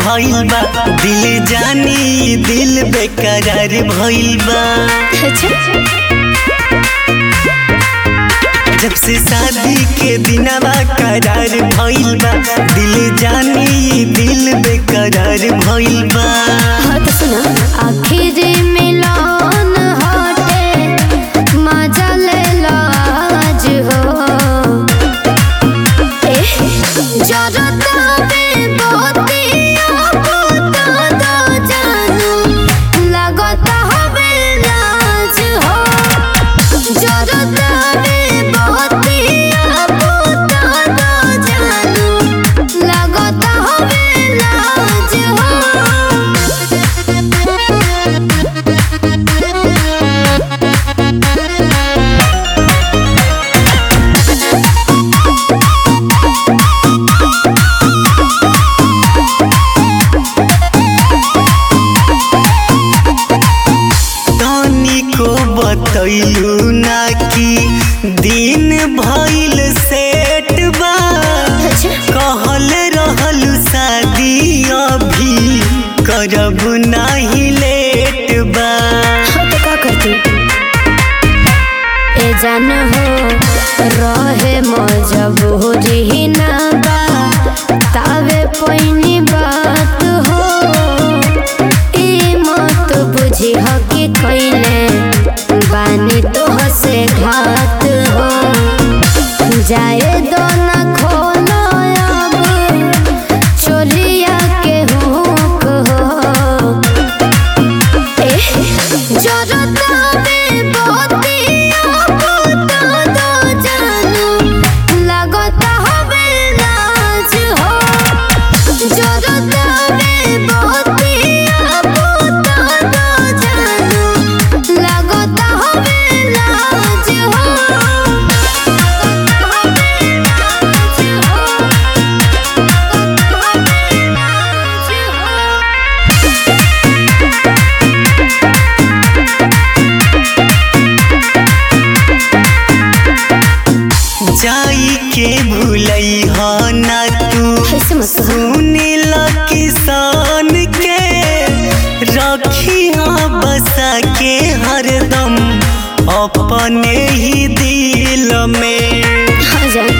भइल बा दिल जानी दिल बेकरार भइल बा जब से शादी के दिनवा करार भइल बा दिल जानी दिल बेकरार भइल बा हाँ तो सुना आखिर मिलन हटे मजा ले लाज हो एह, जरता में बहुतिया बुता दो जानू, लगता हवे लाज हो जरता में बहुतिया बुता दो जानू, लगता हवे लाज हो तनी को बतैलू ना कि दिन भइल सेट बा कहल रहल शादी अभी करब नाही लेट बा तो का करती ए जान हो रहे मजबूरी ना बा तावे पैनी बात हो ई मत बुझी हो कि कैले बानी तो हसे घात हो जाए दो ना खोलो अब चोलिया के हुक हो जरता में बहुतिया बुता दो जानू, लगता हवे लाज हो। जरता में बहुतिया बुता दो जानू, लगता हवे लाज हो। हवे लाज हो। हवे लाज हो। जाई के भूलई ह ना तू ऐसे मत कहो। सुनिल किसान के रखी बसा के हरदम अपने ही दिल में हाँ जान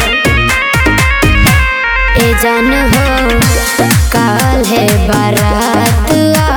ए जान हो काल है बारात